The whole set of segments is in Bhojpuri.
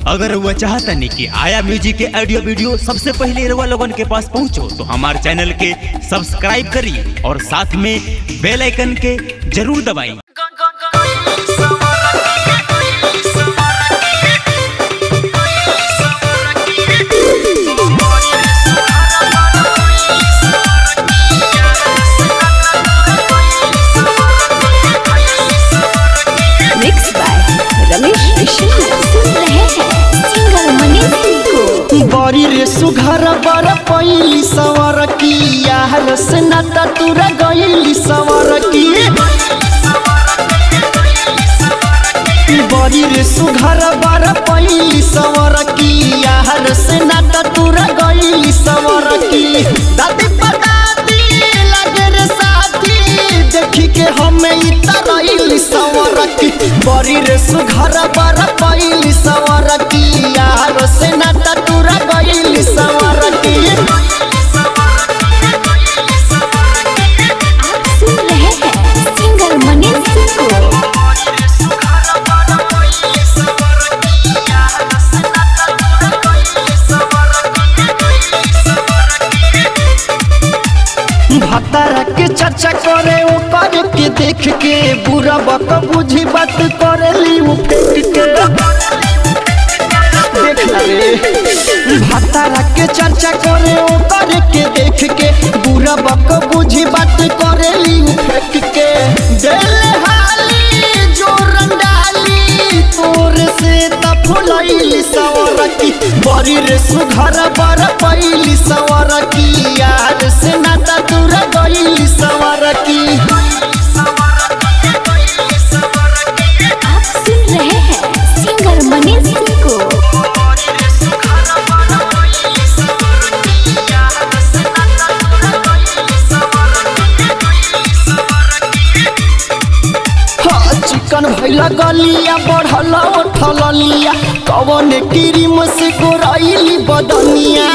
अगर वह चाहता नहीं कि आया म्यूजिक के ऑडियो वीडियो सबसे पहले रउआ लोगन के पास पहुंचो तो हमारे चैनल के सब्सक्राइब करिए और साथ में बेल आइकन के जरूर दबाइए मिक्स बाय रमेश विश्वनाथ सुन रहे हैं सिंगर मनीष सिंह को बड़ी रे सुघर बर पैली सवर की यार से नाता तुरा गईली सवर की बड़ी रे सुघर बर पैली सवर की यार से नाता तुरा गईली सवर की दादी पदाती लगे रे साथी देखी के हमें इतरैली सवर की बड़ी रे सुघर बर पैली सवर की यार से नाता तुरा गईली सवर की आप सुन रहे हैं सिंगर मनीष सिंह को भतारा के चर्चा करे ऊपर के देख के बुरा बक बुझी बात करे ली उ फेंक के देख ना रे भतारा के चर्चा करे ऊपर के देख के बुरा बक बुझी बात करे ली उ फेंक के दिल हाली जोरन डाली तोर से त फुलैली सवर की बड़ी रे सुघर बर पैली सवर की यार से नाता दूर गईली सवर की आप सुन रहे हैं सिंगर मनीष सिंह को हाँ चिकन भैला गलिया बढ़ल उठल लिया कवन क्रीम से गोराइली बदनिया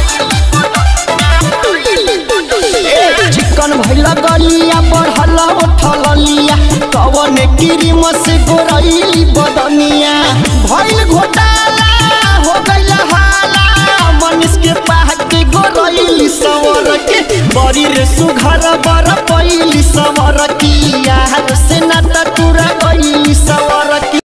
ए, चिकन भैला गलिया बढ़ल उठल लिया कवन क्रीम से गोराइली बदनिया भइल घोटाला हो गइल हाला मनीष के पाह के गोराइली सवर के बड़ी रे सुघर